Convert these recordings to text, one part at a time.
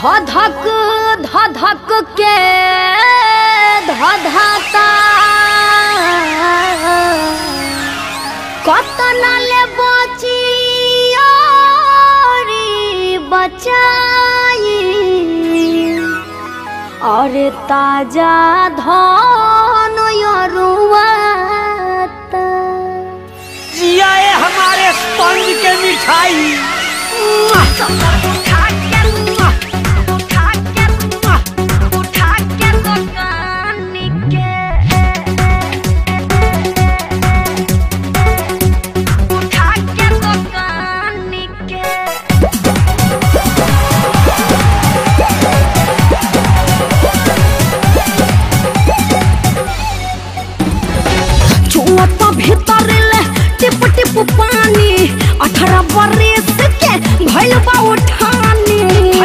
धधक धधक के धधाता कतना ले बचियारी बचाई और ताजा धन यरुआता जिया ए हमारे स्पंज के मिठाई छुअता भीतर ले टिप टिप पानी अठारह बरस के भइल बा उठानी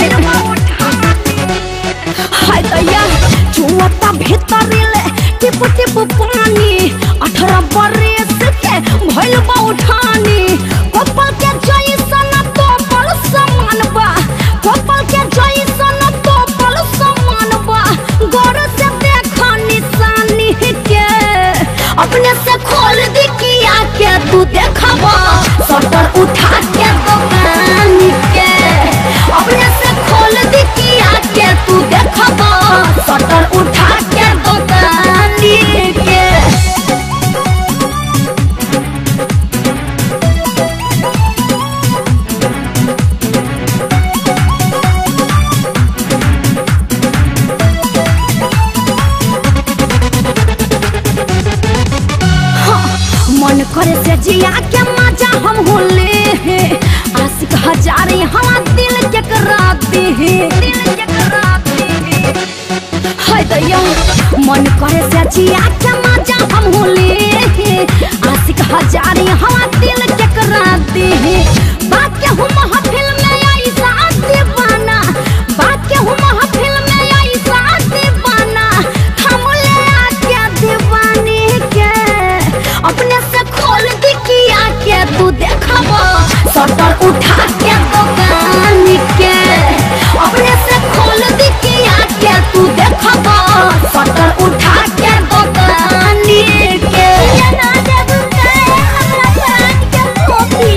हाय दैया छुअता भीतर ले टिप टिप पानी अठारह बरस के भइल बा उठानी कपल के जैसन तो पर समान बा कपल के जैसन तो पर समान बा गौर से देखा निशानी के अपने से खोल दी किया के तू देखबा शटर उठा के दुकान के अपने से खोल दी किया के तू देखबा शटर उठा के दुकान के मन करे से जिया के मजा हम होले हे आशिक हजारे हवा दिल के कराते हे दिल के कराते हे हाय दैया मन करे से जिया के मजा हम होले हे आशिक हजारे हवा दिल के कराते हे बात के हम महफिल में ऐसा दीवाना बात के हम महफिल में ऐसा दीवाना हम ले आके दीवानी के अपने से खोल दी किया के तू देखबा शटर उठा के दुकान के अपने से खोल दी किया के तू देखबा शटर उठा के दुकान के ये ना देब के हमरा जान के कॉपी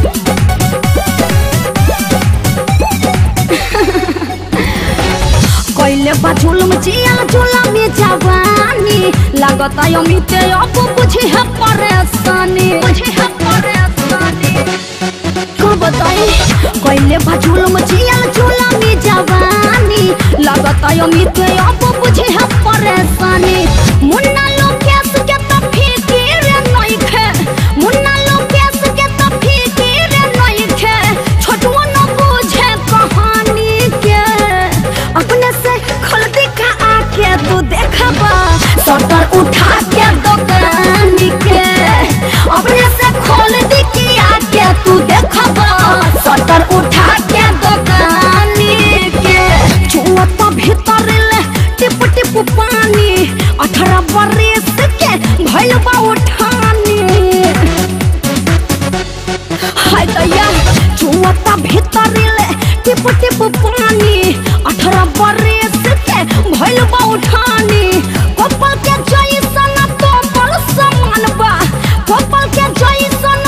कैले बा जुलम जिया जुलम में जवानी लागत अमित अब बुझे है परेशानी बुझे है परेशानी को बताई कैले बा जुलम जिया जुलम में जवानी लागत अमित अब बुझे है परेशानी मुन्ना लोकेश के तो फिकिर नहीं खे मुन्ना लोकेश के तो फिकिर नहीं खे छोटुआ न बुझे कहानी के अपने से खोल दे का आके तू देखबा शटर उठा के दुकान के अपने से खोल दे की आके तू देखबा शटर उठा के दुकान के छुअता भीतर ले टिप टिप पानी अठारह बरस के भइल बा उठानी हाय दैया छुअता भीतर ले टिप टिप पानी अठारह बरस के भइल बा उठानी कपल के जैसन तो पर समान बा कपल के जैसन